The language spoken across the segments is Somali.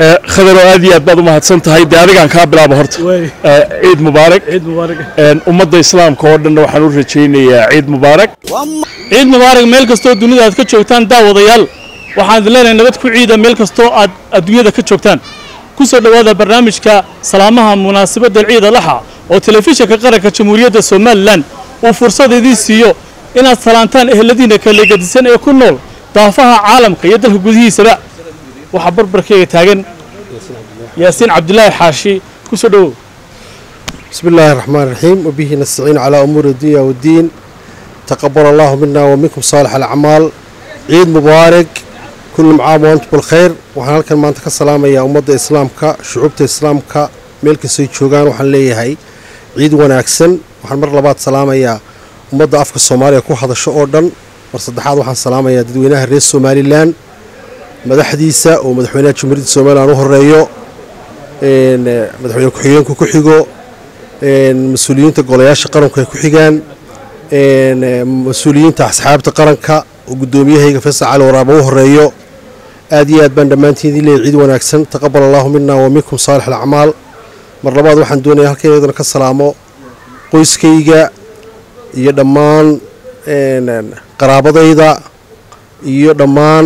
khadaro aad iyo aad baad u mahadsan tahay dee adigaan kaa bilaaba horta ciid mubaarak ciid mubaarak ummadda islaamka oo dhanna waxaan u rajaynayaa ciid mubaarak ciid mubaarak meel kastoo dunida aad ka joogtaan daawadayaal waxaan idin leenahay nabad ku ciida meel kastoo aad adduunyada ka joogtaan ku soo dhowaada barnaamijka salaamaha munaasabadda ciida laxa oo telefishinka qaranka jamhuuriyadda somalilan uu fursad idiin siiyo inaad salaantaan eheladiina kala gedisan ee ku nool daafaha caalamka iyo dalka gudihiisaba waxaa barbarkeyga taagan yaasiin cabdilaahi xaashi ku soo dhowow بسم الله الرحمن الرحيم وبه نستعين على أمور الدنيا والدين تقبل الله منا ومنكم صالح الأعمال عيد مبارك كل عام وأنتم بالخير وحنا halkan maanta ka salaamaya ummadda islaamka shucuubta islaamka meel kastay joogaan waxaan leeyahay ciid wanaagsan waxaan mar labaad salaamayaa ummadda afka soomaaliya ku hadasho oo dhan mar saddexaad waxaan salaamayaa dadweynaha reer somalilan madaxdiisa oo madaxweynaha jamhuuriyadda somalilan u horeeyo madaxweyne ku-xigeenku ku xigo mas-uuliyiinta golayaasha qaranku ay ku xigaan mas-uuliyiinta asxaabta qaranka oo guddoomiyahayga faysal cali waraaba u horeeyo aad iyo aad baan dhammaantiin idin leeyahy ciid wanaagsan taqabal allahu mina wa minkum saalix alacmaal mar labaad waxaan doonaya halkan iyadana ka salaamo qoyskayga iyo dhammaan qaraabadayda iyo dhammaan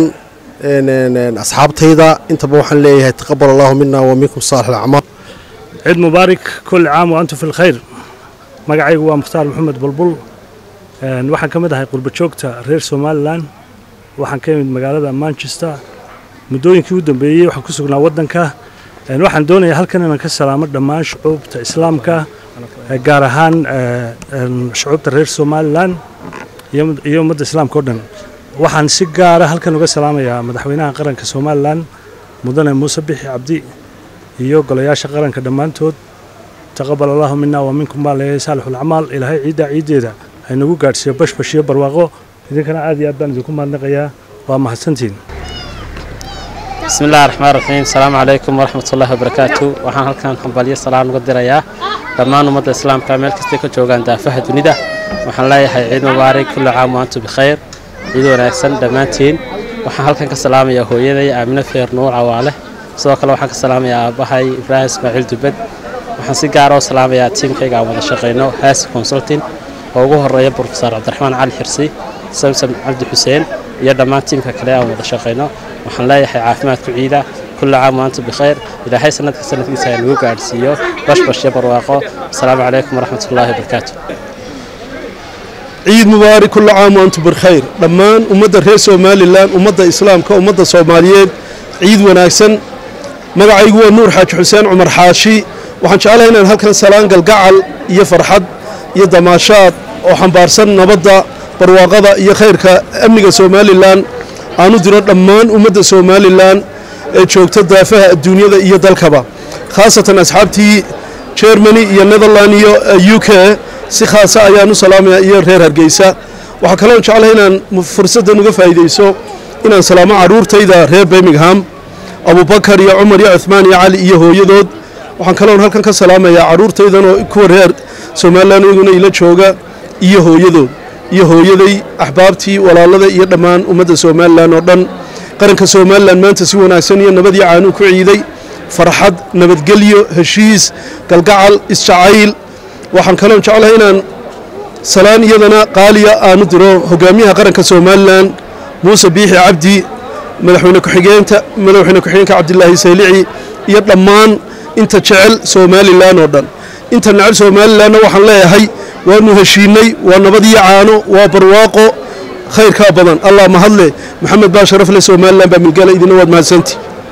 asxaabtayda intaba waxaan leeyahay taqabal allahu mina wa minkum saalix alacmaal ciid mubaarak kulli caam wa antum fi lkhayr magacaygu waa mukhtaar maxamed bulbul waxaan ka mid ahay qurba joogta reer somalilan waxaan ka imid magaalada manchester muddooyinkii u dambeeyey waxaan ku sugnaa waddanka waxaan doonayaa halkan inaan ka salaamo dhammaan shucuubta islaamka gaar ahaan shucuubta reer somalilan iyo ummadda islaamka o dhan waxaan si gaara halkan uga salaamayaa madaxweynaha qaranka somalilan mudane muuse bixi cabdi iyo golayaasha qaranka dhammaantood taqabal allahu mina wa minkum baa leeyahay saalixulacmaal ilaahay ciiddaa ciiddeeda haynagu gaadhsiiyo bashbash iyo barwaaqo idinkana aad iyo aad baan idinku mahadnaqayaa waa mahadsantiin bismi illahi raxmaan raxiim asalaamu calaykum waraxmat ullahi wabarakaatu waxaan halkan hambalyo salaan uga dirayaa dhammaan ummadda islaamka meel kastay ka joogaan daafaha dunida waxaan leeyahay ciid mubaarak kulli caam wa antum bikhayr ciid wanaagsan dhammaantiin waxaan halkan ka salaamayaa hooyaday aamine feer nuur cawaale sidoo kale waxaan ka salaamayaa aabbahay ibraahim ismaaciil dubad waxaan si gaara u salaamayaa tiimkayga aan wada shaqayno haasi consulting oo ugu horeeya brofesor cabdiraxmaan cali xirsi samsam cabdi xuseen iyo dhammaan tiimka kale aan wada shaqayno waxaan leeyahay caafimaadku ciida kulli caam waantu bikhayr ilaahay sanadka sanadkiisa ay nagu gaadhsiiyo bashbash iyo barwaaqo asalaamu calaykum waraxmat ullaahi wabarakaatu ciid mubaarak kulli caam waantum bilkhayr dhammaan ummadda reer somalilan ummadda islaamka ummadda soomaaliyeed ciid wanaagsan magacaygu waa nuur xaaji xuseen cumar xaashi waxaan jeclahay inaan halkan salaan galgacal iyo farxad iyo damaashaad oo xambaarsan nabadda barwaaqada iyo khayrka amniga somalilan aan u diro dhammaan ummadda somalilan ee joogta daafaha adduunyada iyo dalkaba khaasatan asxaabtii germany iyo netherland iyo u k si khaasa ayaan u salaamaya iyo reer hargeysa waxaa kaloon jeclahay inaan fursaddan uga faa'iidayso inaan salaamo carruurtayda reer birmingham abubakar iyo cumar iyo cuhmaan iyo cali iyo hooyadood waxaan kaloon halkan ka salaamayaa carruurtaydan oo kuwa reer somalilan iyaguna ila jooga iyo hooyadood iyo hooyaday axbaabtii walaalada iyo dhammaan ummadda somalilan oo dhan qaranka somalilan maanta si wanaagsan iyo nabad iyo caanuu ku ciiday farxad nabadgelyo heshiis galgacal isjacayl waxaan kaloon jeclahay inaan salaan iyadana qaaliya aanu diro hogaamiyaha qaranka somalilan muuse biixi cabdi madaxweyne ku-xigeenta madaxweyne ku-xigeenka cabdilaahi saylici iyo dhammaan inta jecel somalilan oo dhan inta necel somalilanna waxaan leeyahay waanu heshiinay waa nabadiyo caano waa barwaaqo khayrkaa badan allah mahadle maxamed baa sharaf leh somalilan baa milgala idina waad mahadsanti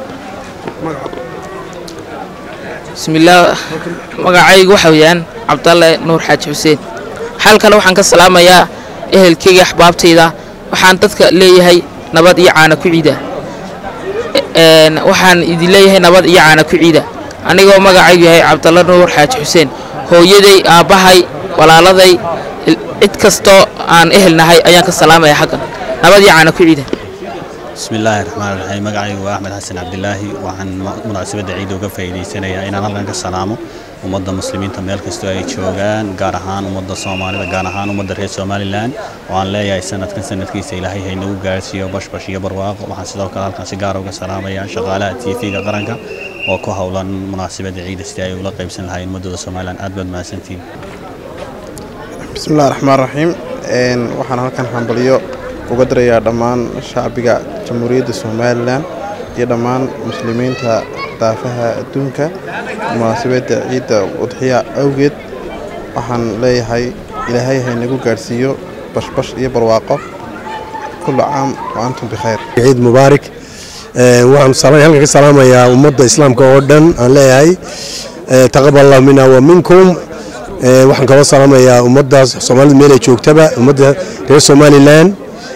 bismillaah magacaygu waxa weeyaan cabdalle nuur xaaji xuseen xalkale waxaan ka salaamayaa ehelkeyga axbaabtayda waxaan dadka leeyahay nabad iyo caana ku ciida waxaan idin leeyahay nabad iyo caana ku ciida anigoo magacaygu yahay cabdalle nuur xaaji xuseen hooyaday aabbahay walaaladay cid kastoo aan ehel nahay ayaan ka salaamaya xaggan nabad iyo caana ku ciida بسم الله الرحمن الرحيم مقعي وأحمد حسن عبد الله وعن مناسبة عيد وقفة إيدي سنة إن أنا لنك السلام ومدى مسلمين تميل كستو أي شوغان قارهان ومدى صومالي قارهان ومدى رئيس سومالي لان وعن لا يا سنة كن سنة كيس إلهي هي نو قارسي وبش بش يبرواق وحن سيدو كلال كان سيقارو كسلام يا شغالات تيفي قرنك وكو هولا مناسبة عيد استياي ولا قيب سنة هاي مدى سومالي لان أدبد ما سنتين بسم الله الرحمن الرحيم waxaan halkan hambaliyo uga dirayaa dhammaan shacbiga jamhuuriyadda somalilan iyo dhammaan muslimiinta daafaha adduunka munaasabadda ciidda udxiya awgeed waxaan leeyahay ilaahay haynagu gaadhsiiyo bashbash iyo barwaaqo kullu caam wa antum bikhayr ciid mubaarak waxaan halkan ka salaamayaa ummadda islaamka oo dhan aan leeyahay taqabal allahu mina wa minkum waxaan kaloo salaamayaa ummadda soomaalida meel ay joogtaba ummadda reer somalilan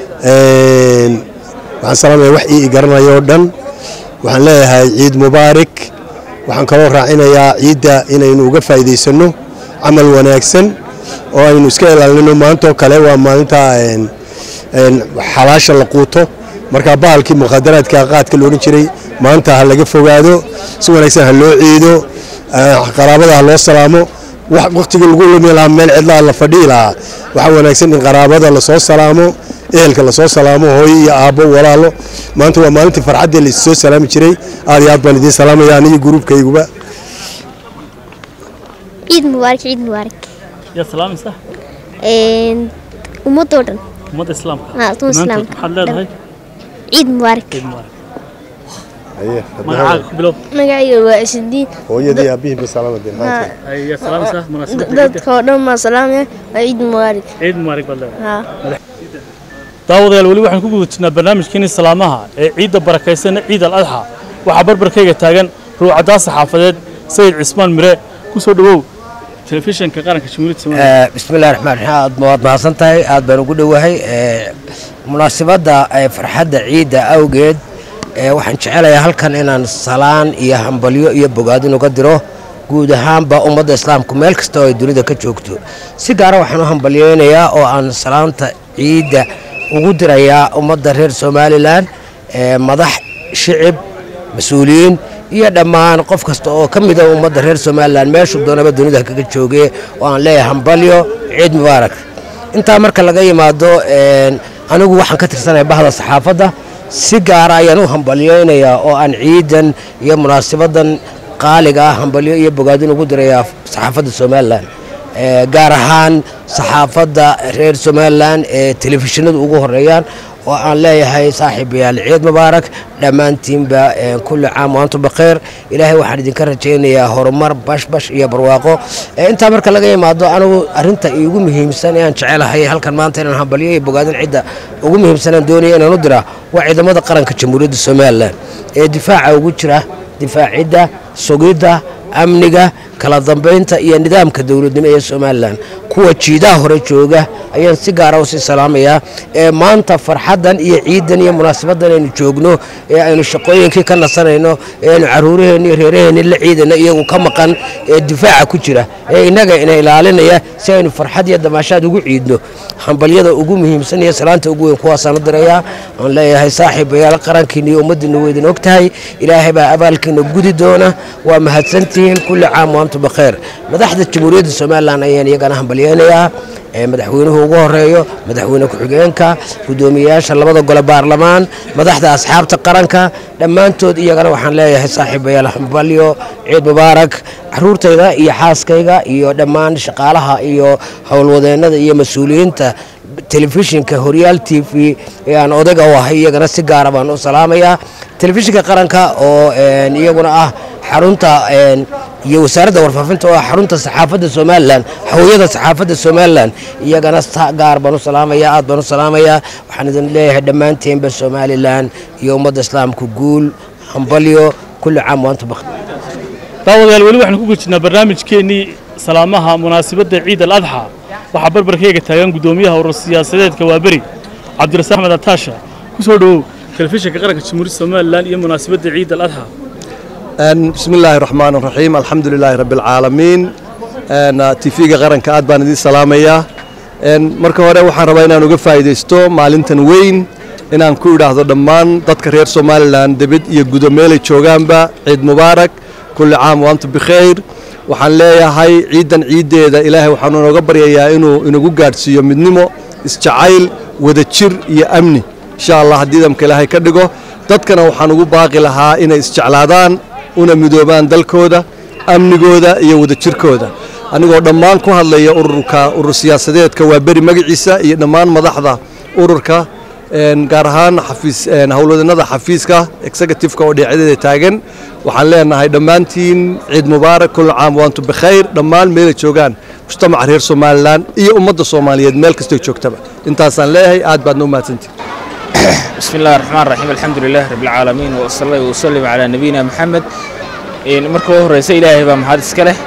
waxaan salaamaya wax ii garanaya oo dhan waxaan leeyahay ciid mubaarak waxaan kaloo raacinayaa ciidda inaynu uga faa'iidaysano camal wanaagsan oo aynu iska ilaalino maantoo kale waa maalinta xalaasha la quuto marka bahalkii mukhadaraadka qaadka loodhan jiray maanta ha laga fogaado si wanaagsan ha loo ciido qaraabada ha loo salaamo waqtiga lagu lumi lahaa meel cidlaa la fadhii lahaa waxaa wanaagsan in qaraabada lasoo salaamo ehelka lasoo salaamo hooyo iyo aabbo walaalo maanta waa maalintii farxaddii laissoo salaami jiray aad iyo aad baan idiin salaamaya aniyo gruubkayguba ciid mubaarak ciid mubaarak yaa salaamaysa ummadoo dhan ummadda islaamka haa ummadda islaamka maxaad leedahay ciid mubaarak ciid mubaarak magacaaga ku bilow magacayga waa isdiin hooyadii aabihii basalaamada yaa salaamaysa munaasabadda dadka oo dhan maa salaamaya waa ciid mubaarak ciid mubaarak baad leedahay haa daawadayaal weli waxaan ku guda jirnaa barnaamijkeenii salaamaha ee ciidda barakaysan ciid al adxa waxaa barbarkayga taagan ruucaddaa saxaafadeed sayid cismaan mire ku soo dhowow telefishinka qaranka jamhuuriyadda soomaaliya bismillahi raxmaan raxiim aad waad mahadsan tahay aad baan ugu dhowahay munaasabadda farxadda ciidda awgeed waxaan jecelayaa halkan inaan salaan iyo hambalyo iyo bogaadin uga diro guud ahaanba ummadda islaamku meel kasta oo ay dunida ka joogto si gaara waxaan u hambalyeynayaa oo aan salaanta ciidda ugu dirayaa ummadda reer somalilan madax shicib mas-uuliyiin iyo dhammaan qof kasta oo ka mida ummadda reer somalilan meeshuu doonaba dunida kaga jooge oo aan leeyahay hambalyo ciid mubaarak intaa marka laga yimaado anigu waxaan ka tirsanaya bahda saxaafadda si gaara ayaan u hambalyeynayaa oo aan ciidan iyo munaasabadan qaaliga ah hambalyo iyo bogaadin ugu dirayaa saxaafadda somalilan gaar ahaan saxaafadda reer somalilan ee telefishinadu ugu horeeyaan oo aan leeyahay saaxiibayaal ciid mubaarak dhammaantiinba kulli caam waantum bakheer ilaahay waxaan idinka rajaynayaa horumar bashbash iyo barwaaqo intaa marka laga yimaado anigu arinta iigu muhiimsan ee aan jecelahay halkan maanta inaan hambalyo iyo bogaadin cidda ugu muhiimsanaan doonaya inaan u diraa waa ciidamada qaranka jamhuuriyadda somalilan ee difaaca ugu jira difaacidda sugidda amniga kala dambaynta iyo nidaamka dowladnimo ee somalilan kuwa jiidaha hore jooga ayaan si gaara usii salaamayaa ee maanta farxaddan iyo ciidan iyo munaasabadan aynu joogno ee aynu shaqooyinkii ka nasanayno ee aynu caruuraheenni iyo reeraheenni la ciidana iyagu ka maqan ee difaaca ku jira ee innaga ina ilaalinaya si aynu farxad iyo damaashaad ugu ciidno hambalyada ugu muhiimsan iyo salaanta ugu weyn kuwaasaan u dirayaa aan leeyahay saaxiibayaal qarankiina iyo ummaddiina weydin og tahay ilaahay baa abaalkiina gudi doona waa mahadsantihiin kulli caam waantum bakheer madaxda jamhuuriyadda somalilan ayaan iyagana hambalyeynayaa madaxweynuhu ugu horeeyo madaxweyne ku-xigeenka guddoomiyeyaasha labada gole baarlamaan madaxda asxaabta qaranka dhammaantood iyagana waxaan leeyahay saaxiibayaal hambalyo ciid mubaarak caruurtayda iyo xaaskayga iyo dhammaan shaqaalaha iyo howlwadeennada iyo mas-uuliyiinta telefishinka horyaal t v ee aan odayga u ahay iyagana si gaara baan u salaamayaa telefishinka qaranka oo iyaguna ah xarunta iyo wasaaradda warfaafinta oo ah xarunta saxaafadda somalilan hawiyada saxaafadda somalilan iyagana gaar baan u salaamayaa aad baan u salaamayaa waxaan idin leeyahay dhammaanteenba somalilan iyo ummadda islaamku guul hambalyo kulli caam waanta bak daawadayaal weli waxaan ku gujirnaa barnaamijkeennii salaamaha munaasabadda ciid al adxa waxaa barbarkayga taagan guddoomiyaha urur siyaasadeedka waaberi cabdirasaaq axmed ataasha ku soo dhowow telefishinka qaranka jamhuuriyadda somalilan iyo munaasabadda ciid al adxa بسم الله الرحمن الرحيم الحمد لله رب العالمين تيفيga qaranka aad baan idin salaamayaa marka hore waxaan rabaa inaan uga faa'iidaysto maalintan weyn inaan ku idhaahdo dhammaan dadka reer somalilan debed iyo gudo meelay joogaanba ciid mubaarak kulli caam wa antum bikhayr waxaan leeyahay ciidan ciiddeeda ilaahay waxaanu inooga baryayaa inuu inagu gaadhsiiyo midnimo isjacayl wadajir iyo amni insha allah haddii idamka ilaahay ka dhigo dadkana waxaan ugu baaqi lahaa inay isjeclaadaan una midoobaan dalkooda amnigooda iyo wadajirkooda anigoo dhammaan ku hadlaya ururka urur siyaasadeedka waa beri magaciisa iyo dhammaan madaxda ururka gaar ahaan xafiis howlwadanada xafiiska executiveka oo dhinacadeeda taagan waxaan leenahay dhammaantiin ciid mubaarak kul caam waantum bikhayr dhammaan meelay joogaan mujtamaca reer somalilan iyo ummadda soomaaliyeed meel kastoo joogtaba intaasaan leeyahay aad baadna u mahadsantihin بسم الله الرحمن الرحيم الحمد لله رب العالمين وصلى الله وسلم على نبينا محمد marka ugu horeysa ilaahay baa mahad iska leh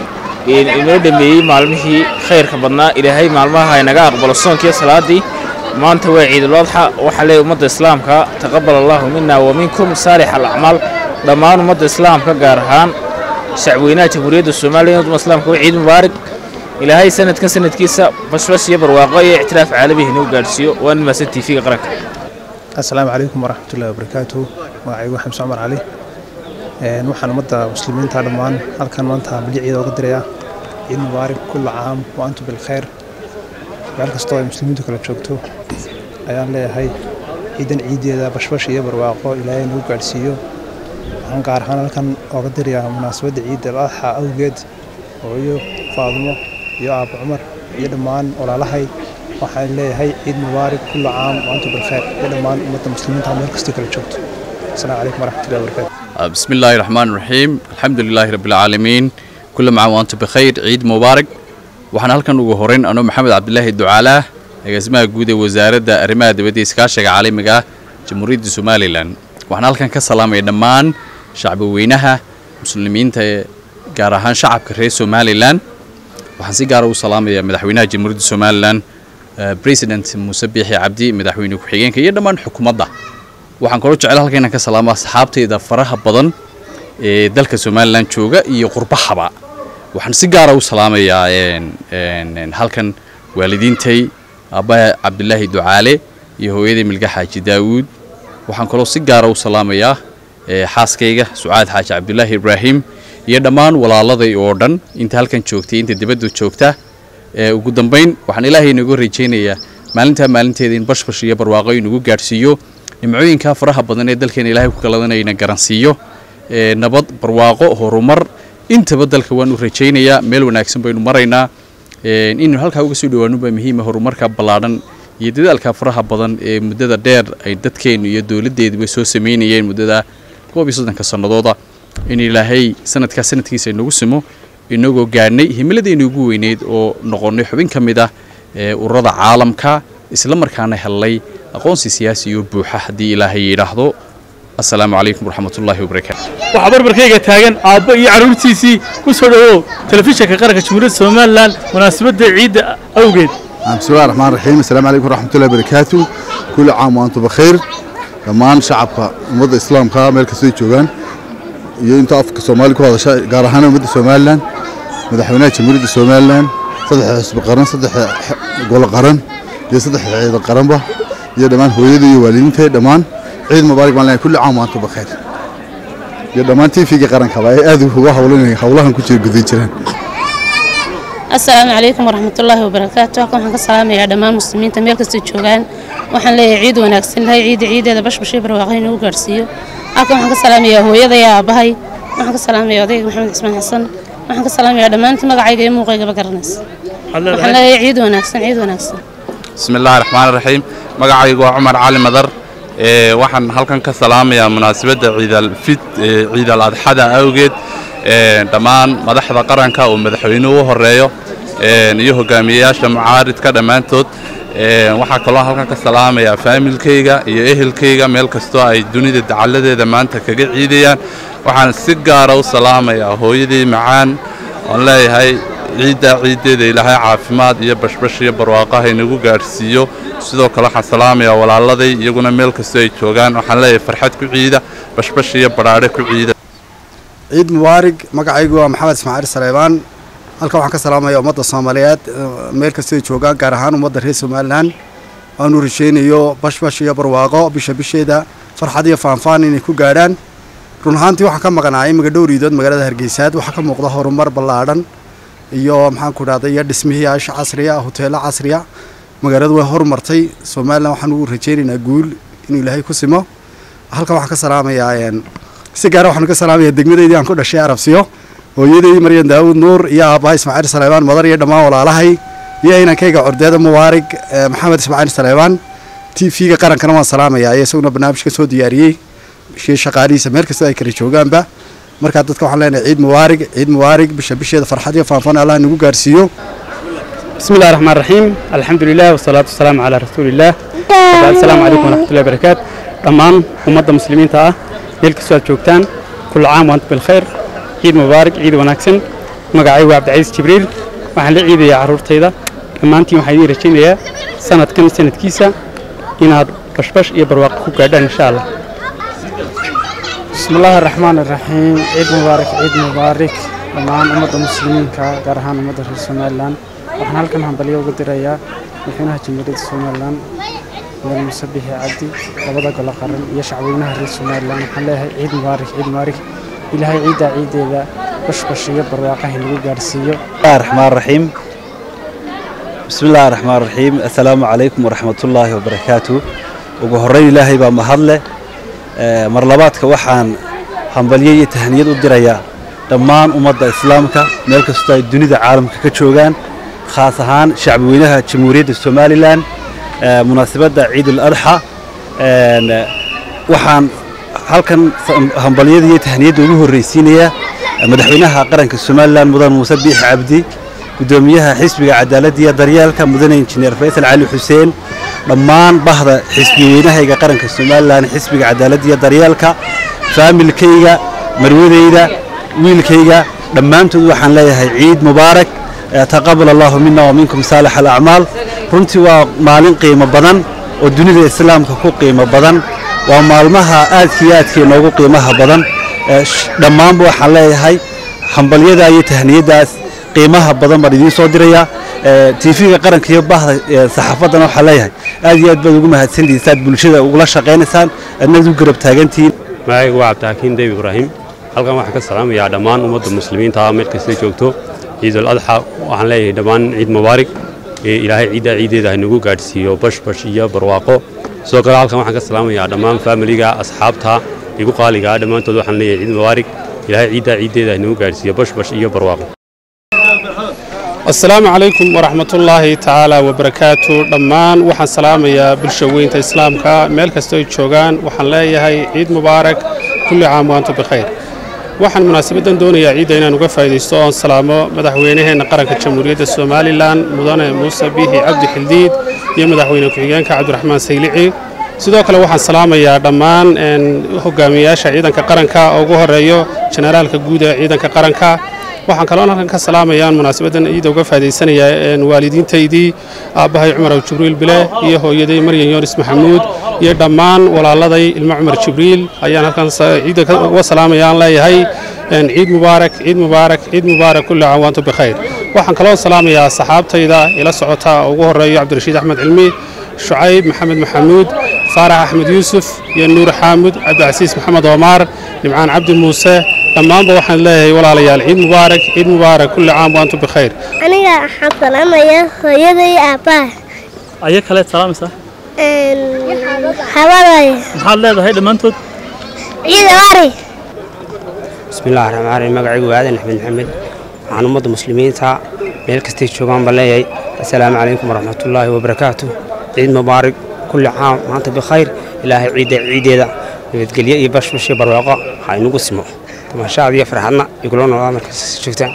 inoo dhameeyey maalmihii khayrka badnaa ilaahay maalmaha inaga aqbalo soonkiiyo salaadii maanta waa ciidul adxa waxaa leeyahay ummadda islaamka taqabal allahu mina wa minkum saalix alacmaal dhammaan ummadda islaamka gaar ahaan shacweynaha jamhuuriyadda soomaaliya ummadda islaamka waa ciid mubaarak ilaahay sanadkan sanadkiisa bashbash iyo barwaaqo iyo ictiraaf caalamihi inuu gaadhsiiyo waa nin maasan tv-ga qaranka asalaamu calaykum waraxmatullahi wabarakaatu magacaygu xamse cumar cali waxaan ummadda muslimiinta dhammaan halkan maanta magiciida oga dirayaa ciid mubaarak kulla caam wa antum bilkhayr meel kastoo ay muslimiintu kala joogto ayaan leeyahay ciidan ciiddeeda bashbash iyo barwaaqo ilaahay nagu gaadhsiiyo waxaan gaar ahaan halkan oga dirayaa munaasabadda ciidda al-adxa awgeed hooyo faadumo iyo aabbo cumar iyo dhammaan walaalahay waxaan leeyahay ciid mubaarak kulla caam wa antum bilkhayr iyo dhammaan ummadda muslimiinta meel kastoo kala joogto السلام عليكم ورحمة الله وبركاته بسم الله الرحمن الرحيم الحمد لله رب العالمين كل عام وأنتم بخير عيد مبارك waxaan halkan ugu horeyn anoo maxamed cabdilaahi ducaalaah agaasimaha guud ee wasaaradda arrimaha dibadda iskaashiga caalamiga ah jamhuuriyadda somalilan waxaan halkan ka salaamaya dhammaan shacbi weynaha muslimiinta ee gaar ahaan shacabka reer somalilan waxaan si gaara u salaamayaa madaxweynaha jamhuuriyadda somalilan president muuse biixi cabdi madaxweyne ku-xigeenka iyo dhammaan xukuumadda waxaan kaloo jecel halka inaan ka salaamo asxaabtayda faraha badan ee dalka somalilan jooga iyo qurbahaba waxaan si gaara u salaamayaa halkan waalidiintay aabbaha cabdilaahi ducaale iyo hooyaday milga xaaji daawuud waxaan kaloo si gaara u salaamayaa xaaskayga sucaad xaaji cabdilaahi ibraahim iyo dhammaan walaaladay oo dhan inta halkan joogtay inta dibadda joogta ugu dambayn waxaan ilaahay inagu rajaynayaa maalintaa maalinteeda in bashbash iyo barwaaqo inagu gaadhsiiyo nimcooyinka faraha badan ee dalkeena ilaahay ku kaladanayna garansiiyo nabad barwaaqo horumar intaba dalka waan u rajaynayaa meel wanaagsan baynu maraynaa inaynu halkaa uga soo dhawaanubaa muhiima horumarka ballaadhan iyo dadaalka faraha badan ee muddada dheer ay dadkeennu iyo dowladdeeduba soo samaynayeen muddada koob iyo soddonka sannadooda in ilaahay sanadkaa sanadkiisa inagu simo inagoo gaadhnay himiladeennu ugu weyneyd oo noqonnay xubin ka mid ah ururada caalamka isla markaana hellay aqoonsi siyaasi iyo buuxa haddii ilaahay yidhaahdo assalaamu calaykum waraxmatullaahi wabarakaatu waxaa barbarkayga taagan aabbo iyo carruurtiisii ku soo dhowow telefishinka qaranka jamhuuriyadda somalilan munaasabadda ciidda awgeed بسم الله الرحمن الرحيم السلام عليكم ورحمة الله وبركاته كل عام وأنتم بخير dhammaan shacabka ummadda islaamka meel kastay joogaan iyo inta afka soomaali ku hadasha gaar ahaan ummadda somalilan madaxweynaha jamhuuriyadda somalilan saddexa xisbi qaran saddexa golo qaran iyo saddexa ciidan qaranba iyo dhammaan hooyada iyo waalidiinta dhammaan ciid mubaarak baan leeyahay kulli caam waantum bakheer iyo dhammaan tvga qarankaba ay aad uga howlanayeen howlahan ku jira gudan jiraan asalaamu calaykum waraxmatullaahi wabarakaatu halkan waxaan ka salaamayaa dhammaan muslimiinta meel kasta joogaan waxaan leeyahay ciid wanaagsan lahay ciidda ciideeda bashbashii barwaaqo inuu gaarsiiyo halkan waxaan ka salaamayaa hooyada iyo aabbahay waxaan ka salaamayaa odayga maxamed cismaan xasan waxaan ka salaamayaa dhammaantii magacayga iyo muuqaygaba garanaysa waxaan leeyahay ciid wanaagsan ciid wanaagsan بسم الله الرحمن الرحيم magacaygu waa cumar cali madar ee waxaan halkan ka salaamayaa munaasabadda ciidal fid ee ciidal adxada awgeed ee dhammaan madaxda qaranka oo madaxweynuhu u horeeyo ee iyo hogaamiyeyaasha mucaaridka dhammaantood ee waxaa kaloo halkan ka salaamayaa faamilkayga iyo ehelkayga meel kastoo ay dunida dacalladeeda maanta kaga ciidayaan waxaan si gaara u salaamayaa hooyadii macaan oon leeyahay ciidda ciiddeeda ilaahay caafimaad iyo bashbash iyo barwaaqaha inagu gaadhsiiyo sidoo kale waxaan salaamayaa walaaladay iyaguna meel kastoo ay joogaan waxaan leeyahay farxad ku ciida bashbash iyo badhaadhe ku ciida ciid mubaarig magacaygu waa maxamed ismaaciil saleebaan halkan waxaan ka salaamayaa ummadda soomaaliyeed meel kastoo ay joogaan gaar ahaan ummadda reer somalilan aanu rajaynayo bashbash iyo barwaaqo bisha bisheeda farxad iyo faanfaan inay ku gaadhaan run ahaantii waxaan ka maqnaa imika dhowriidood magaalada hargeysaad waxaa ka muuqda horumar ballaadhan iyo maxaan ku dhahday iyo dhismihii aasha casriya hoteelo casriya magaaladu way horumartay somalilan waxaan ugu rajaynaynaa guul inuu ilaahay ku simo halkan waxaan ka salaamayaa si gaara waxaan ka salaamayaa degmadeydii aan ku dhashay arabsiyo hooyadeydii maryan daawud nuur iyo aabbaha ismaaciil saleebaan madar iyo dhammaan walaalahay iyo inankayga cordeeda mubaarig maxamed ismaaciil saleebaan t v-ga qarankana waan salaamayaa iyo isaguna barnaamijka soo diyaariyey shii shaqaalihiisa meel kasta ay kala joogaanba markaa dadka waxaan leenahay ciid mubaarig ciid mubaarig bisha bisheeda farxad iyo faanfaan allah nagu gaarsiiyo بسم الله الرحمن الرحيم الحمد لله والصلاة والسلام على رسول الله وبعد السلام عليكم ورحمة الله وبركاته dhammaan ummadda muslimiinta ah meel kastoo aad joogtaan kulla caam waanta bilkhayr ciid mubaarak ciid wanaagsan magacaygu waa cabdicasiis jibriil waxaan la ciidayaa carruurtayda dhammaantiin waxaan idiin rajaynayaa sanadkan sanadkiisa inaad bashbash iyo barwaaqo ku gaadhaan insha allah بسم الله الرحمن الرحيم عيد مبارك عيد مبارك dhammaan ummadda muslimiinka gaar ahaan ummadda reer somalilan waxaan halkan hambalyo uga dirayaa madaxweynaha jamhuuriyadda somalilan mudane muuse bixi cabdi labada golo qaran iyo shacweynaha reer somalilan waxaan leeyahay ciid mubaarak ciid mubaarak ilaahay ciiddaa ciideeda bashbash iyo barwaaqaha lagu gaarsiiyo الله الرحمن الرحيم بسم الله الرحمن الرحيم السلام عليكم ورحمة الله وبركاته ugu horeyn ilaahay baa mahadle Ee, mar labaadka waxaan hambalyo iyo tahniyad u dirayaa dhammaan ummadda islaamka meel kastoo ay dunida caalamka ka joogaan khaas ahaan shacbi weynaha jamhuuriyadda somalilan ee, munaasabadda ciidul adxa Een, ee, waxaan halkan sa- hambalyada iyo tahniyadda ugu horreysiinayaa ee, madaxweynaha qaranka somalilan mudan muuse biixi cabdi gudoomiyaha xisbiga cadaaladda iyo daryeelka mudane injineer faysal cali xuseen dhammaan bahda xisbi weynahayga qaranka somalilan xisbiga cadaaladda iyo daryeelka faamilkayga marwadayda wiilkayga dhammaantood waxaan leeyahay ciid mubaarak Eh, taqabal allahu mina wa minkum saalix alacmaal runtii waa maalin qiimo badan oo dunida islaamka ku qiimo badan waa maalmaha aadka iyo aadka inoogu qiimaha badan Eh, sh- dhammaanba waxaan leeyahay hambalyada iyo tahniyadaas qiimaha badan baan idiin soo dirayaa tv-ga qaranka iyo bahda eh, saxaafaddana waxaan leeyahay aad iyo aad baad ugu mahadsantihiin saad bulshada ugula shaqaynaysaan adnad u garab taagantihiin magacaygu waa cabdixakiin debi ibraahim halkan waxaan ka salaamayaa dhammaan ummadda muslimiinta ah meel kastay joogto ciidul adxa waxaan leeyahay dhammaan ciid mubaarig ee ilaahay ciiddaa ciideeda ha nagu gaadhsiiyo bashbash iyo barwaaqo sidoo kale halkan waxaan ka salaamayaa dhammaan faamiliga asxaabta igu qaaliga ah dhammaantood waxaan leeyahay ciid mubaarig ilaahay ciiddaa ciideeda ha nagu gaadhsiiyo bashbash iyo barwaaqo asalaamu calaykum waraxmatullaahi tacaala wabarakaatu dhammaan waxaan salaamayaa bulsha weynta islaamka meel kastoo ay joogaan waxaan leeyahay ciid mubaarak kulli caam waantu bikhayr waxaan munaasabaddan doonayaa ciidda inaan uga faa'iidaysto oon salaamo madaxweynaheenna qaranka jamhuuriyadda somalilan mudane muuse biixi cabdi xildiid iyo madaxweyne ku-xigeenka cabdiraxmaan saylici sidoo kale waxaan salaamayaa dhammaan een, hogaamiyayaasha ciidanka qaranka oo ugu horeeyo generaalka guud ee ciidanka qaranka waxaan kaloo halkan ka salaamayaan munaasabaddan ciidda uga faa'iidaysanayaa een, waalidiintaydii aabbahay cumar aw jibriil bile iyo hooyaday maryan yoonis maxamuud iyo dhammaan walaaladay ilmo cumar jibriil ayaan halkan sa- ciidda ka- uga salaamayaan leeyahay een, ciid mubaarak ciid mubaarak ciid mubaarak kulli caam waantum bikhayr waxaan kaloo salaamayaa saxaabtayda ila socota oo ugu horeeyo cabdirashiid axmed cilmi shucayb maxamed maxamuud faarax axmed yuusuf iyo nuur xaamud cabdicasiis maxamed oomaar nimcaan cabdi muuse dhammaanba waxaan leeyahay walaalayaal ciid mubaarak ciid mubaarak kulli caam waantum bikhayr aniga waxaan salaamayaa hooyada iyo aabbaha aya kaleed salaamaysaa habadaya maxaad leedahay dhammaantood ciid waari بسم الله الرحمن الرحيم magacaygu waa aadan axmed maxamed waxaan ummadda muslimiinta meel kastay joogaan baan leeyahay assalaamu calaykum waraxmatullaahi wabarakaatu ciid mubaarak kulli caam maanta bikhayr ilaahay ciidda ciideeda nabadgelyo iyo bashbash iyo barwaaqo ha inugu simo tamashaad iyo farxadna igula noolaa markaas joogtaan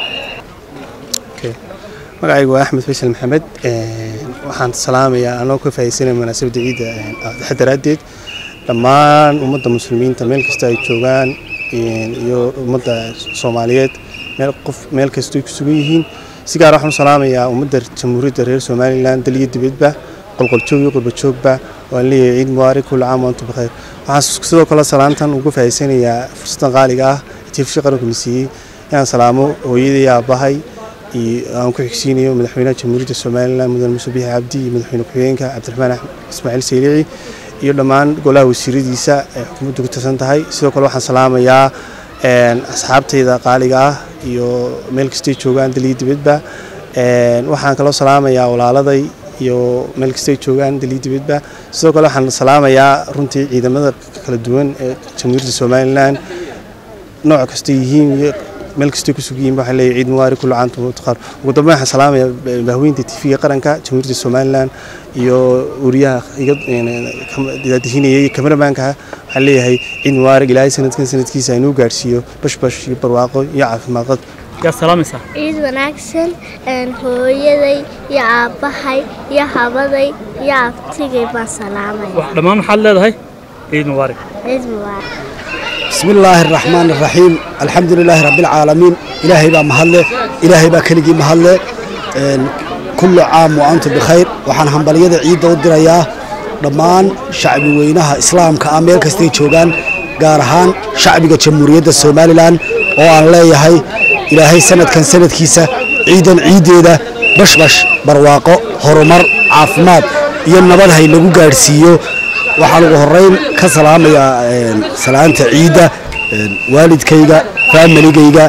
magacaygu waa axmed faysal maxamed Een, waxaan salaamayaa anoo ka faa'iidaysanaya munaasabadda ciidda een, adxa daraaddeed dhammaan ummadda muslimiinta meel kasta ay joogaan een, iyo ummadda soomaaliyeed meel qof meel kastoo ay ku sugan yihiin si gaar ah waxaan u salaamayaa ummadda jamhuuriyadda reer somalilan dal iyo dibadba qolqoljoog iyo qurbajoogba waan leeyahay ciid mubaarak kulli caam waantum bikhayr waxaan sidoo kale salaantan uga faa'iidaysanayaa fursaddan qaaliga ah ee tiifsha qaranku na siiyey inaan salaamo hooyaday iyo aabbahay aan ku xigsiinayo madaxweynaha jamhuuriyadda somalilan mudane muuse biixi cabdi iyo madaxweyne ku-xigeenka cabdiraxmaan ismaaciil saylici iyo dhammaan golaha wasiiradiisa ay xukuumaddu ku tirsan tahay sidoo kale waxaan salaamayaa asxaabtayda qaaliga ah iyo meel kastay joogaan daliya dibadba waxaan kaloo salaamayaa walaaladay iyo meel kastay joogaan daliya dibadba sidoo kale waxaan salaamayaa runtii ciidamada kala duwan ee jamhuuriyadda somalilan nooc kastay yihiin iyo meel kastay ku sug yihiin waxaan leeyahay ciid mubaarak kullu caam wa taqar ugu dambeyn waxaan salaamayaa bahweynta tv-ga qaranka jamhuuriyadda somalilan iyo wariyaha iga daadihinaya iyo kameramaanka waxaan leeyahay ciid mubaarak ilaahay sanadkan sanadkiisa inuu gaadhsiiyo bashbash iyo barwaaqo iyo caafimaad yaa salaamaysaa ciid wanaagsan hooyaday iyo aabbahay iyo habaday iyo abtigay baan salaamaya dhammaan maxaad leedahay ciid mubaarak ciid mubaarak بسم الله الرحمن الرحيم الحمد لله رب العالمين إلهي با مهله إلهي با كلجي مهله كل عام وأنتم بخير وحن همبلية عيد ودريا dhammaan shacbi weynaha islaamka ah meel kastay joogaan gaar ahaan shacbiga jamhuuriyadda somalilan oo aan leeyahay ilaahay sanadkan sanadkiisa ciidan ciiddeeda bashbash barwaaqo horumar caafimaad iyo nabad hay lagu gaadhsiiyo waxaan ugu horeyn ka salaamayaa salaanta ciidda waalidkayga faamiligayga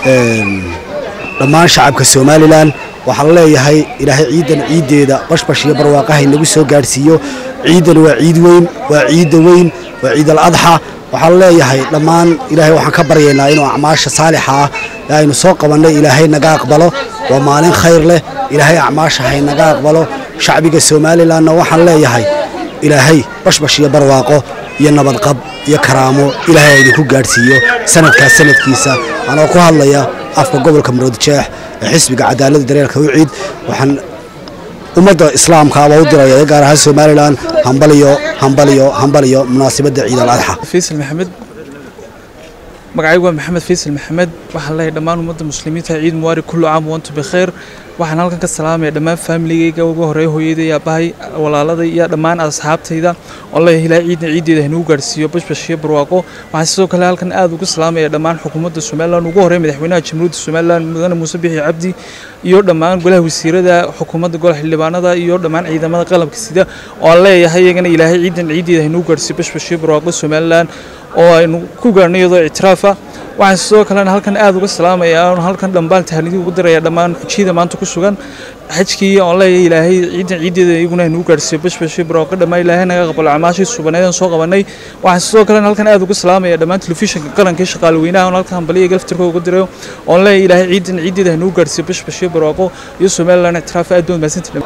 dhammaan shacabka somalilan waxaan leeyahay ilaahay ciidan ciiddeeda bashbash iyo barwaaqahay nagu soo gaadhsiiyo ciidan waa ciid weyn waa ciidda weyn waa ciid al adxa waxaan leeyahay dhammaan ilaahay waxaan ka baryaynaa inuu acmaasha saalixa ah ee aynu soo qabannay ilaahay naga aqbalo waa maalin khayr leh ilaahay acmaasha hay naga aqbalo shacbiga somalilanna waxaan leeyahay ilaahay bashbash iyo barwaaqo iyo nabadqab iyo karaamo ilaahay idinku gaadhsiiyo sanadkaas sanadkiisa anoo ku hadlaya afka gobolka maroodjeex ee xisbiga cadaaladda dareerka u ciid waxaan ummadda islaamkaaba u diraya ee gaar ahaan somalilan hambaliyo hambaliyo hambaliyo munaasabadda ciid al adxa faysal maxamed magacaygu waa maxamed faysal maxamed waxaan leeyahay dhammaan ummadda muslimiinta ciid mubaarak kullu caam wantu bikhayr waxaan halkan ka salaamaya dhammaan faamiligayga ugu horeeya hooyaday aabahay walaaladay iyo dhammaan asxaabtayda oo leeyahay ilaahay ciidna ciiddeeda hanugu gaadhsiiyo bashbash iyo barwaaqo waxaan sidoo kale halkan aad ugu salaamaya dhammaan xukuumadda somalilan ugu horeeya madaxweynaha jamhuuriyadda somalilan mudane muuse bixi cabdi iyo dhammaan golaha wasiirada xukuumadda golaha xildhibaanada iyo dhammaan ciidamada qalabka sida oo aan leeyahay iyagana ilaahay ciidan ciiddeeda hanugu gaadhsiiyo bashbash iyo barwaaqo somalilan oo aynu ku gaarno iyadoo ictiraafa waxaan sidoo kalena halkan aad uga salaamayaa oon halkan dhambaal tahnidii ugu diraya dhammaan xujiyada maanta ku sugan xajkii oon leeyahay ilaahay ciidan ciiddeeda iyaguna hanugu gaadhsiiyo bashbashi barwaaqo dhammaan ilaahay naga aqbalo acmaashii subaneed aan soo qabanay waxaan sidoo kalena halkan aad uga salaamaya dhammaan telefishinka qaranka iyo shaqaale weynaha oon halkan hambaliya galaftirka uga dirayo oon leeyahay ilaahay ciidan ciiddeeda hanugu gaadhsiiyo bashbashi barwaaqo iyo somalilan ictiraafa aad baad mahadsantihin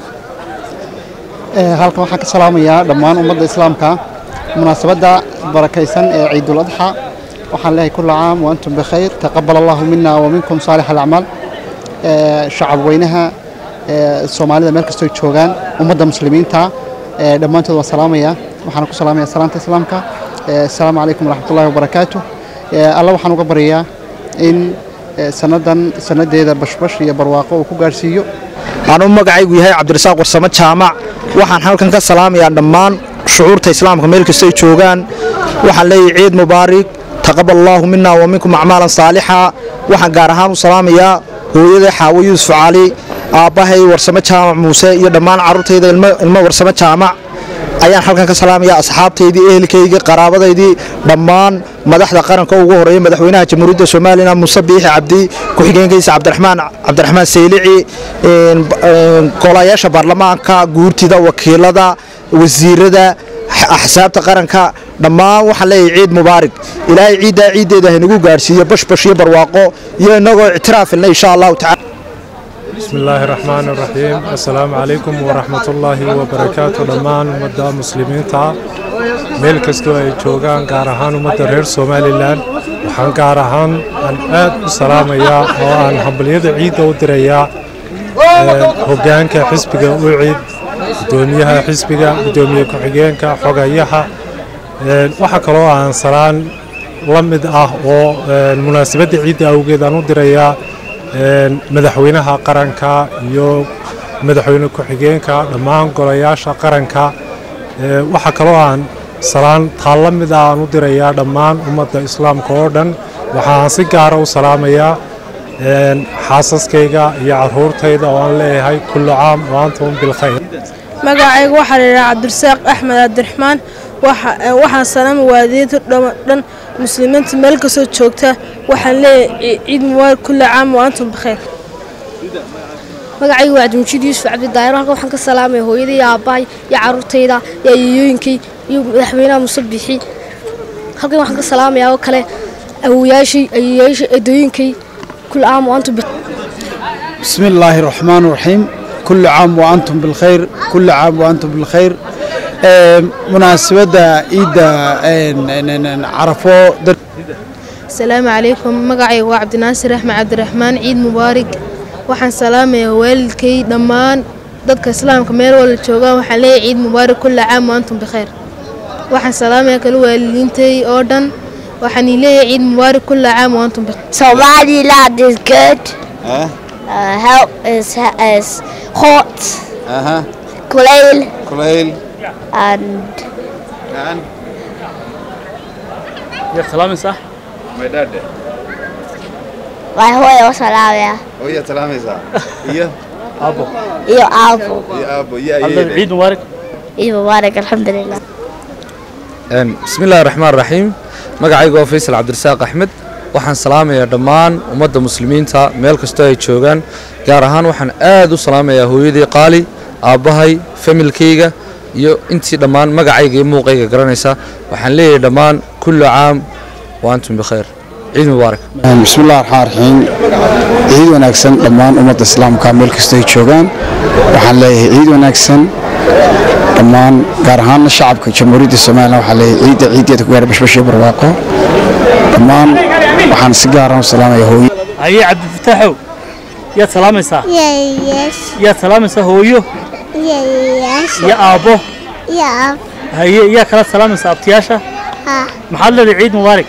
halkan waxaan ka salaamayaa dhammaan ummadda islaamka munaasabadda barakaysan ee ciidul adxa waxaan leeyahay kulla caam wa antum bikhayr taqabal allahu mina wa minkum saalix alacmaal shacab weynaha soomaalida meel kastoo joogaan ummadda muslimiinta dhammaantood waan salaamaya waxaan ku salaamaya salaanta islaamka asalaamu calaykum waraxmatullahi wabarakaatu alla waxaan uga baryayaa in sannadan sannadeeda bashbash iyo barwaaqo uu ku gaadhsiiyo anuu magacaygu yahay cabdirasaaq warsamo jaamac waxaan halkan ka salaamayaa dhammaan shucuurta islaamka meel kastay joogaan waxaan leeyahay ciid mubaarig taqabal allaahu mina wa minkum acmaalan saalixa waxaan gaar ahaan u salaamayaa hooyada xaawo yuusuf cali aabbahay warsamo jaamac muuse iyo dhammaan carruurtayda ilmo warsamo jaamac ayaan halkan ka salaamayaa asxaabtaydii ehelkaygii qaraabadaydii dhammaan madaxda qaranka ugu horeeya madaxweynaha jamhuuriyadda somalilan muuse biixi cabdi ku-xigeenkiisa cabdiraxmaan cabdiraxmaan saylici golayaasha baarlamaanka guurtida wakiilada wasiirada axsaabta qaranka dhammaan waxaan leeyahay ciid mubaarig ilaahay ciiddaa ciiddeeda haynagu gaadhsiiyo bashbash iyo barwaaqo iyo innagoo ictiraafilna insha allahu tacala بسم الله الرحمن الرحيم السلام عليكم ورحمة الله وبركاته دمان مدى مسلمين تا ميل كستو اي جوغان غارهان مدى رير سومالي لان وحان غارهان ان اد سلام يا وان حبليد عيد ودريا هوغانكا حسبيغا وعيد gudoomiyaha xisbiga gudoomiye ku-xigeenka xogayaha waxaa kaloo aan salaan la mid ah oo munaasabadda ciidda awgeed aan u dirayaa madaxweynaha qaranka iyo madaxweyne ku-xigeenka dhammaan golayaasha qaranka waxaa kaloo aan salaan taa la mid ah aan u dirayaa dhammaan ummadda islaamka oo dhan waxaan si gaara u salaamayaa een, xaasaskayga iyo caruurtayda oo aan leeyahay kullu caam wa antum bilkhayr magacayga waxaa la yidhaha cabdirasaaq axmed cabdiraxmaan waxa- ee, waxaan salaama waalidiinta dhama- dhan muslimiinta meel kastoo joogta waxaan leeyahay ci- ciid mubaarak kulli caam wa antum bikheer magacaygu waa cabdimujiid yuusuf cabdidaahir halkan waxaan ka salaamaya hooyaday iyo aabbahay iyo caruurtayda iyo ayeeyooyinkay iyo madaxweynaha muuse bixi halkan waxaan ka salaamayaa oo kale awowayaashii ayeeyaashii eedooyinkay kul caam wa antum bikheer بسم الله الرحمن الرحيم كل عام وأنتم بالخير كل عام وأنتم بالخير آه، مناسبة إيدا عرفوا در asalaamu calaykum magacayga waa cabdinaasir axmed cabdiraxmaan ciid mubaarak waxaan salaamayaa waalidkay dhammaan dadka islaamka meel wala joogaan waxaan leeyahay ciid mubaarak kulla caam wa antum bikheer waxaan salaamayaa kala waalidiintay oo dhan waxaan ii leeyahay ciid mubaarak kulla caam wa antum bikheer Somaliland is good. Huh? Uh, help is is hot. Uh-huh. Kulayl Kulayl. and And يا سلام صح my dad. waa hooyo oo salaamaya Oh, yeah, salaamaysaa. Iyo? ابو iyo aabo Iyo aabbo, iyo الله ayeeyday. عيد مبارك ciid mubaarak alxamdulilah Een, bismillaahi raxmaan raxiim magacaygu waa faysal cabdirasaaq axmed waxaan salaamayaa dhammaan ummadda muslimiinta meel kastoo ay joogaan gaar ahaan waxaan aad u salaamayaa hooyadii qaali aabbahay familkayga iyo intii dhammaan magacayga iyo muuqayga garanaysa waxaan leeyahay dhammaan kullu caam wa antum bikhayr ciid mubaarak بسم الله الرحمن الرحيم عيد وناكسن دمان أمة الإسلام كامل كستي جوغان waxaan leeyahay ciid wanaagsan dhammaan gaar ahaan shacabka jamhuuriyadda Soomaaliya waxaan leeyahay ciidda ciideeda ku gaar bashbashii barwaaqo dhammaan waxaan si gaar ah u salaamayaa hooyo هيا عبد الفتاح يا سلام صح yes يا سلام صح هويو yes يا ابو yeah هيا يا كلا سلام صح ابتياشا ها محل عيد مبارك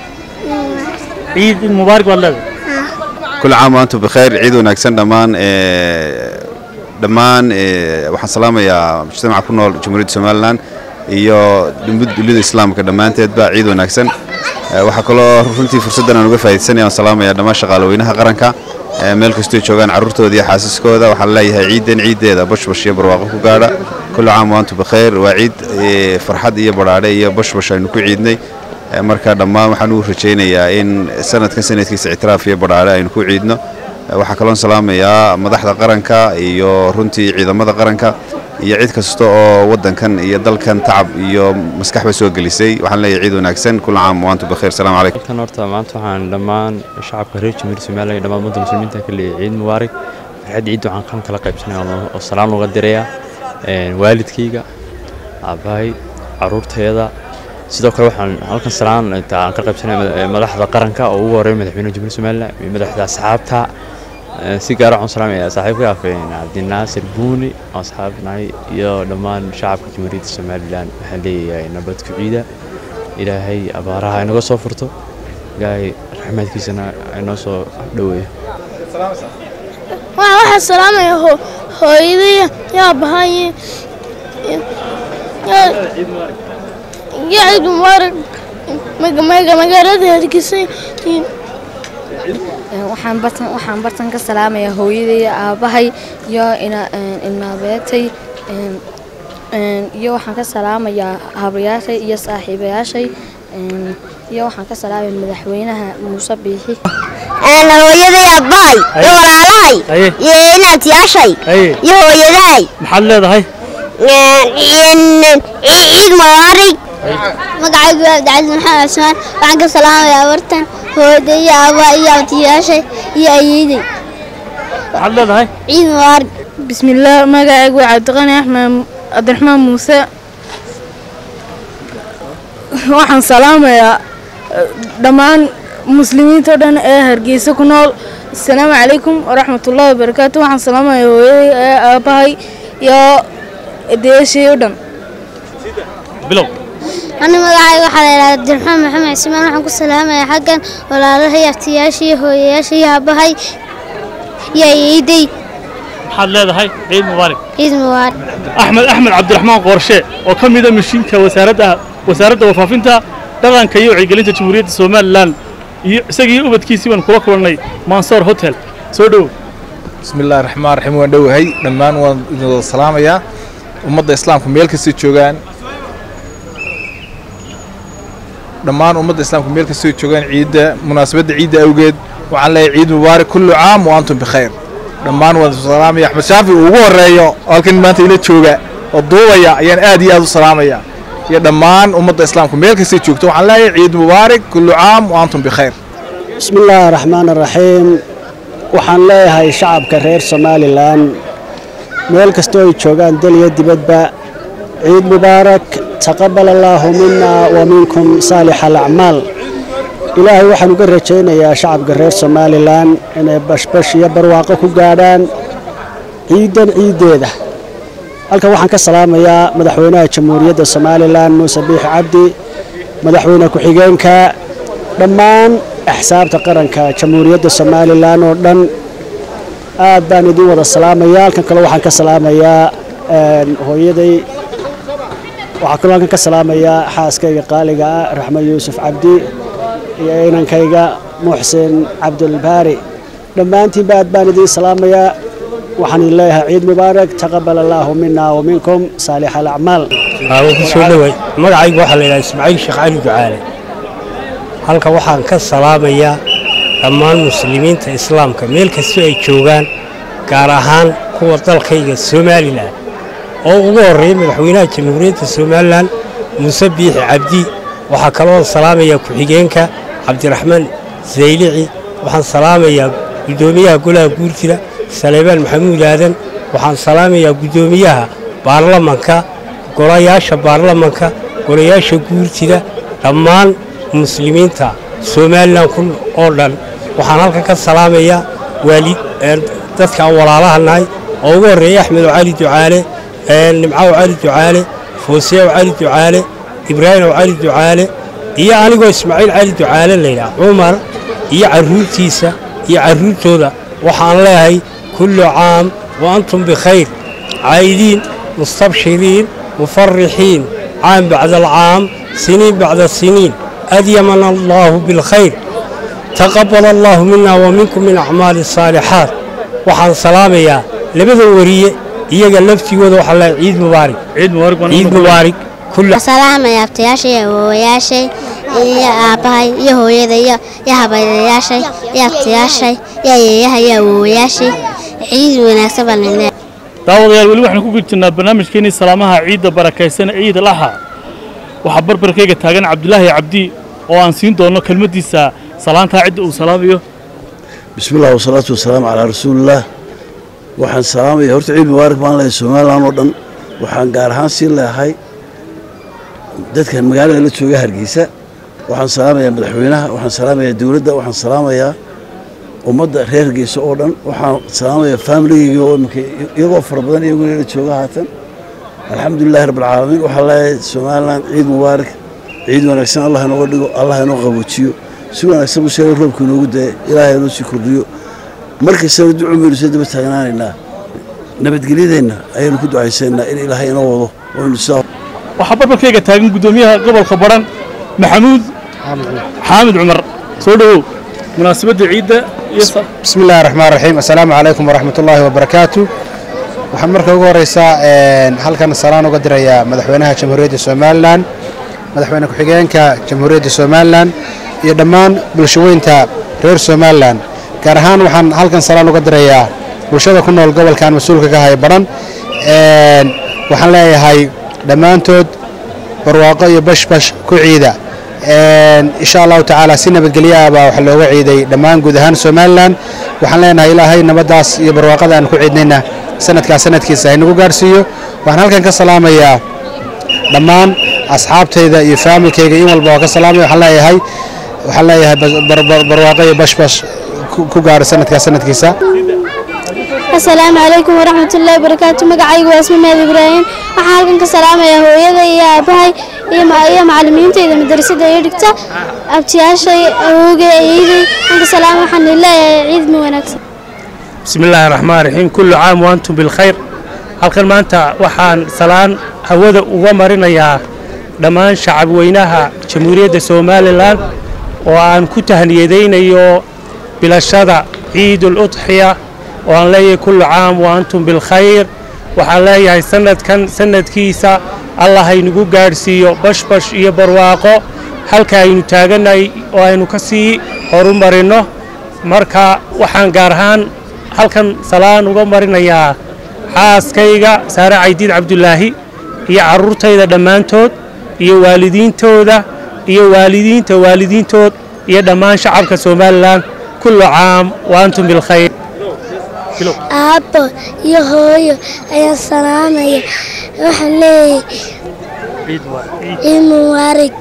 عيد مبارك والله كل عام وأنتم بخير عيد وناكسن دمان ee, dhammaan ee, waxaan salaamayaa mujtamaca ku nool jamhuuriyadda somalilan iyo dhimid dunida islaamka dhammaanteedba ciid wanaagsan Ee, waxaa kaloo runtii fursaddan aan uga faa'iidaysanaya waan salaamayaa dhammaan shaqaalaweynaha qaranka ee, meel kastoo joogaan carruurtooda iyo xaasaskooda waxaan leeyahay ciidan ciideeda bashbash iyo barwaaqo ku gaadha kullu caam waantum bikhayr waa ciid ee, farxad iyo badhaadhe iyo bashbash aynu ku ciidnay Ee, marka dhammaan waxaan ugu rajaynayaa in sanadkan sanadkiisa ictiraaf iyo badhaadhe aynu ku ciidno Ee, waxaa kaloon salaamayaa madaxda qaranka iyo runtii ciidamada qaranka iyo cid kasta oo wadankan iyo dalkan tacab iyo maskaxba soo gelisay waxaan leeyahay ciid wanaagsan kula caam waantu bakheer salaamu calaykum halkan horta maanta waxaan dhammaan shacabka reer jamhuuriyadda somaliland iyo dhammaan ummadda muslimiinta ka leeyahay ciid mubaarak farxad ciid waxaan kan kala qaybsanaya oo- oo salaan uga dirayaa Een, waalidkayga aabbahay caruurteeda sidoo kale waxaan halkan salaan inta aan ka qaybsanaya mada- ee, madaxda qaranka oo ugu horeeya madaxweynaha jamhuuriyadda somaliland iyo madaxda asxaabta Ee, si gaar ah waxaan salaamayaa saaxiibkay afeen cabdinaasir buuni oo asxaab nahay iyo dhammaan shacabka jamhuuriyadda somaliland waxaan leeyahay nabad ku ciida ilaahay abaaraha inaga soo furto ilaahay raxmaadkiisana inoo soo dhoweeyo waxaan waxaan salaamaya ho- hooyadaya yaa bahay yaa ciid mubaarak maga- maga- magaalada hargeysa waxaan bartan waxaan bartan ka salaamayaa hooyaday aabbahay iyo ina ilmaabeetay een, een, iyo waxaan ka salaamayaa habrayaashay iyo saaxiibayaashay een, iyo waxaan ka salaamaya madaxweynaha muuse biixi أنا hooyaday aabbahay iyo walaalahay Aye. iyo inaantiyaashay Aye. iyo hooyadahay maxaad leedahay ciid mubaarig magacaygu waa cabdicasiis maxamed cusmaan waxaan ka salaamayaa bartan hooyaday iyo aabbahay iyo abtiyaashay iyo ayeeday maxaad leedahay ciid mubaarak bismillaah magacaygu waa cabdiqani axmed cabdiraxmaan muuse waxaan salaamayaa eh, dhammaan muslimiinta oo dhan ee hargeysa ku nool asalaamu calaykum waraxmatullaahi wabarakaatu waxaan salaamayaa hooyaday ee aabbahay iyo edayaashii oo dhan bilow أنا magacayga waxaa la yidhahdaa abdiraxmaan maxamed cismaan waxaan ku salaamayaa xaggan walaalahay abtiyaashii hooyayaashii aabbahay iyo ayeeday maxaad leedahay ciid mubaarak ciid mubaarak axmed axmed cabdiraxmaan qoorshe oo ka mida mishiinka wasaaradda wasaaradda warfaafinta dhaqanka iyo wacyigelinta jamhuuriyadda somalilan iyo isagii ubadkiisii baan kula kulannay mansoor hotel soo dhow bismi illaahi raxmaan raxiim waan dhowahay dhammaan waan idin wada salaamayaa ummadda islaamka meel kastay joogaan dhammaan ummadda islaamka meel kastay joogaan ciidda munaasabadda ciidda awgeed waxaan leeyahay ciid mubaarak kullu caam wa antum bikhayr dhammaan waan idin salaamaya axmed shaafi uu ugu horeeyo oo halkan maanta ila jooga oo duubaya ayaan aad iyo aad u salaamaya iyo dhammaan ummadda islaamka meel kastay joogto waxaan leeyahay ciid mubaarak kullu caam wa antum bikhayr بسم الله الرحمن الرحيم waxaan leeyahay shacabka reer somalilan meel kastoo ay joogaan dal iyo dibadba ciid mubaarak taqabal allaahu mina wa minkum saalix alacmaal ilaahay waxaan uga rajaynayaa shacabka reer somalilan inay bashbash iyo barwaaqo ku gaadhaan ciidan ciiddeeda halkan waxaan ka salaamayaa madaxweynaha jamhuuriyadda somalilan muuse biix cabdi madaxweyne ku-xigeenka dhammaan axsaabta qaranka jamhuuriyadda somalilan oo dhan aad baan idin wada salaamayaa halkan kale waxaan ka salaamayaa hooyaday waxaa kaloo halkan ka salaamayaa xaaskayga qaaliga ah raxmed yuusuf cabdi iyo inankayga muxsin cabdulbaari dhammaantiinba aad baan idin salaamayaa waxaan idin leeyahay ciid mubaarak taqabal allaahu mina wa minkum saalix alacmaal soo dhaway magacaygu waxaa la yidhaha ismaaciil sheekh cali ducaale halkan waxaan ka salaamayaa dhammaan muslimiinta islaamka meel kastoo ay joogaan gaar ahaan kuwa dalkayga somalilan oo ugu horreeya madaxweynaha jamhuuriyadda somalilan muuse biixi cabdi waxaa kaloo salaamayaa ku-xigeenka cabdiraxmaan zaylici waxaan salaamayaa guddoomiyaha golaha guurtida saleebaan maxamuud aadan waxaan salaamayaa guddoomiyaha baarlamanka golayaasha baarlamanka golayaasha guurtida dhammaan muslimiinta somalilan ku oo dhan waxaan halkan ka salaamayaa waalid dadka aan walaalaha nahay oo ugu horreeya axmed cali ducaale nimcaw cali ducaale foosiyaw cali ducaale ibraahimow cali ducaale iyo anigoo ismaaciil cali ducaale laydhaha cumar iyo carruurtiisa iyo carruurtooda waxaan leeyahay kullu caam wa antum bikhayr caayidiin mustabshiriin mufarixiin caam bacda alcaam siniin bacda siniin أديمنا الله بالخير تقبل الله منا ومنكم من أعمال الصالحات وحان سلاميا لبدا وريه iyaga laftigooda waxaa la ciid mubaarak ciid mubaarak ciid mubaarak kullu salaamaya abtayaashay iyo awoowayaashay iyo aabbahay iyo hooyada iyo iyo habayayaashay iyo abtayaashay iyo ayeeyaha iyo awoowayaashay ciid wanaagsan baan leeyahay daawadayaal weli waxaan ku jirnaa barnaamijkeenii salaamaha ciidda barakaysan ciid laha waxaa barbarkayga taagan cabdulaahi cabdi oo aan siin doono kelmaddiisa salaantaa cidda uu salaamayo بسم الله والصلاة والسلام على رسول الله waxaan salaamaya horta ciid mubaarak baan leeyahay somalilan oo dhan waxaan gaar ahaan siin leeyahay dadkan magaalada la jooga hargeysa waxaan salaamayaa madaxweynaha waxaan salaamayaa dowladda waxaan salaamayaa ummadda reer hargeysa oo dhan waxaan salaamayaa faamiligeyga oo imika iyagoo fara badan iyaguna la jooga haatan alxamdulilahi rabbilcaalamiin waxaan leeyahay somalilan ciid mubaarak ciid wanaagsan allah inooga dhigo allah inoo qaboojiyo si wanaagsan u sheega roobka inoogu daya ilaahay inoo sii kordhiyo markastaba ducu baynu soo daba taagnaanaynaa nabadgelyadeenna ayaynu ku ducaysaynaa in ilaahay inoo wado waynu sidaa waxaa barbarkayga taagan guddoomiyaha gobolka baran maxamuud xaamid cumar soo dhowow munaasabadda ciidda iyo بسم الله الرحمن الرحيم السلام عليكم ورحمة الله وبركاته waxaan marka ugu horeysaa halkan salaan uga dirayaa madaxweynaha jamhuuriyadda somalilan madaxweyne ku-xigeenka jamhuuriyadda somalilan iyo dhammaan bulshaweynta reer somalilan gaar ahaan waxaan halkan salaan uga dirayaa bulshada ku nool gobolkan mas-uulka ka haya baran waxaan leeyahay dhammaantood barwaaqo iyo bashbash ku ciida insha allahu tacaala si nabadgelyo ah baa waxa looga ciiday dhammaan guud ahaan somalilan waxaan leenahay ilaahay nabaddaas iyo barwaaqada aan ku ciidnayna sanadkaas sanadkiisa haynagu gaarsiiyo waxaan halkan ka salaamayaa dhammaan asxaabtayda iyo faamilkayga in walba waa ka salaamaya waxaan leeyahay waxaan leeyahay barwaaqo iyo bashbash ku gaara sanadkaas sanadkiisa asalaamu calaykum waraxmat ullahi wabarakaatu magacaygu waa isma meed ibraahim waxaan halkan ka salaamayaa hooyada iyo aabahay iyo macalimiintayda madrasada iyo dhigta abtiyaashay awowgay ayeydey anka salaam waxaan leeyahay ciid ma wanaagsan بسم الله الرحمن الرحيم كل عام وأنتم بالخير halkan maanta waxaan salaan hawada uga marinayaa dhammaan shacab weynaha jamhuuriyadda somalilan oo aan ku tahniyadaynayo bilashada ciid uludxiya oo aan leeyahay kullu caam wa antum bilkhayr waxaan leeyahay sanadkan sanadkiisa allah haynugu gaadhsiiyo bashbash iyo barwaaqo halka aynu taagannahay oo aynu ka sii horumarinno marka waxaan gaar ahaan halkan salaan uga marinayaa xaaskayga saare caydiid cabdulaahi iyo carruurtayda dhammaantood iyo waalidiintooda iyo waalidiinta waalidiintood iyo dhammaan shacabka somalilan kullu caam wa antum bilkhayr aabbo iyo hooyo ayaan salaamaya waxaan leeyahay ciid mubaarig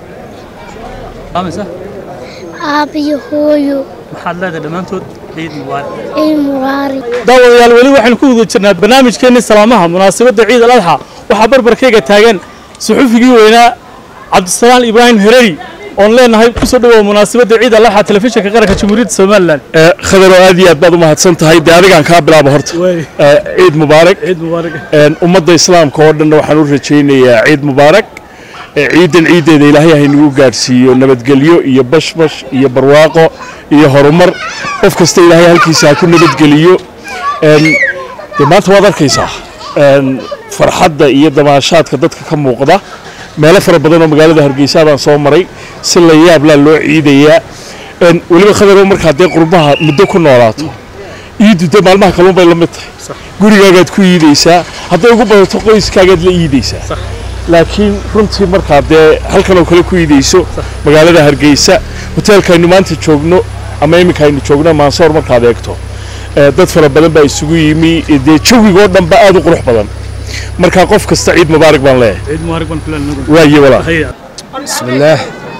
aabbo iyo hooyo maxaad leedahay dhammaantood ciid mubaarak ciid mubaarig daawadayaal weli waxaynu ku guda jirnaa barnaamijkeenii salaamaha munaasabadda ciid al adxa waxaa barbarkayga taagan suxufigii weynaa cabdisalaan ibraahim hereri oon leenahay kusoo dhawow munaasabadda ciid al adxa telefishinka qaranka jamhuuriyadda somalilan khadaro aad iyo aad baad u mahadsan tahay dee adigaan kaa bilaabo horta Eh, ciid mubaarak ciid mubaarak Een, ummadda islaamka oo dhanna waxaan u rajaynayaa ciid mubaarak Eh, ciidan ciiddeeda ilaahay haynagu gaadhsiiyo nabadgelyo iyo bashbash iyo barwaaqo iyo horumar qof kasta ilaahay halkiisa ha ku nabadgeliyo Een, dee maanta waad arkaysaa Een, farxadda iyo damaashaadka dadka ka muuqda meelo fara badan oo magaalada hargeysa baan soo maray si la yaablaa loo ciidayaa Een, weliba khadarow markaad dee qurbaha muddo ku noolaato iidu dee maalmaha kalluun bay la mid tahay gurigaagaad ku iidaysaa hadday ugu badato qoyskaagaad la iidaysaa laakiin runtii markaad dee halkan oo kale ku iidayso magaalada hargeysa hoteelkaaynu maanta joogno ama iminka aynu joogno maansoor markaad eegto eh, dad fara badan baa isugu yimi eh, dee jawigoo dhan ba aad u qurux badan marka qof kasta ciid mubaarak baan leeyahay ciid mubaarak baan kulenahay waaye walaa bismillaah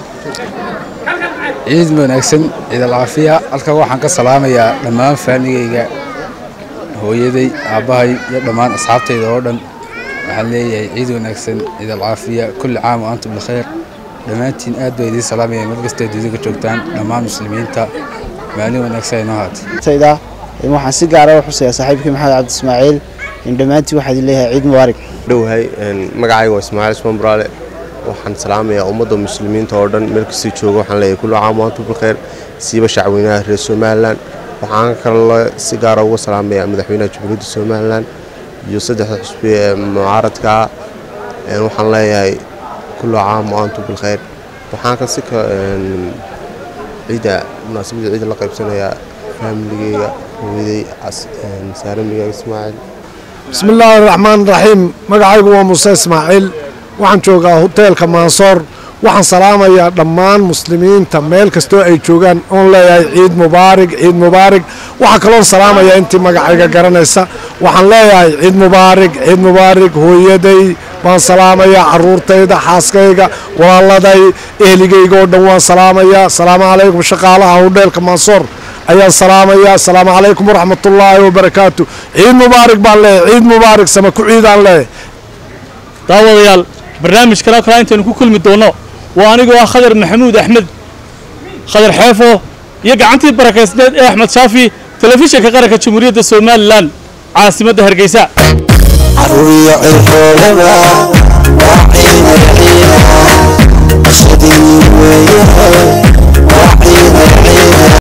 ciid wanaagsan ciid alcaafiya halkan waxaan ka salaamayaa dhammaan faamigayga hooyaday aabbahay iyo dhammaan asxaabtayda oo dhan waxaan leeyahay ciid wanaagsan ciid alcaafiya kulli caam wa antum bikhayr dhammaantiin aad baa idiin salaamaya meel kasta dunida ka joogtaan dhammaan muslimiinta maalin wanaagsan ay noo haatay tayda waxaan si gaara u xusayaa saaxiibkii maxamed cabdi ismaaciil in dhammaantiin waxaad leeyahay ciid mubaarak dhowahay magacayga waa ismaaciil ismaan buraale waxaan salaamayaa ummadda muslimiinta oo dhan meel kastay jooga waxaan leeyahay kullu caam wa antum bilkhayr siiba shacweynaha reer somalilan waxaan kaloo si gaara uga salaamayaa madaxweynaha jamhuuriyadda somalilan iyo saddexda xusbi ee mucaaradka ah Een, waxaan leeyahay kullu caam wa antum bilkhayr waxaan ka si ka een, ciidda munaasabadda ciidda la qaybsanayaa faamiligeyga hooyaday cas- een, saaramigaaga ismaaciil بسم الله الرحمن الرحيم magacaygu waa muuse ismaaciil waxaan joogaa hoteelka maansoor waxaan salaamayaa dhammaan muslimiinta meel kastoo ay joogaan oon leeyahay ciid mubaarig ciid mubaarig waxaa kaloon salaamayaa intii magacayga garanaysa waxaan leeyahay ciid mubaarig ciid mubaarig hooyaday waan salaamayaa caruurtayda xaaskayga walaaladay ehligayga oo dhan waan salaamayaa asalaamu calaykum shaqaalaha hodheelka maansoor ayaan salaamayaa asalaamu calaykum waraxmatullaahi wabarakaatu ciid mubaarig baan leeyahay ciid mubaarig sama ku ciidaan leeyahay daawadayaal barnaamijkan oo kale intaynu ku kulmi doonno waa anigoo ah khadar maxamuud axmed khadar xeefo iyo gacantii barakaysneed ee axmed shaafi telefishinka qaranka jamhuuriyadda somalilan caasimadda hargeysa caruuriyo cirfoolada waa ciina ciina qasadii weeyahay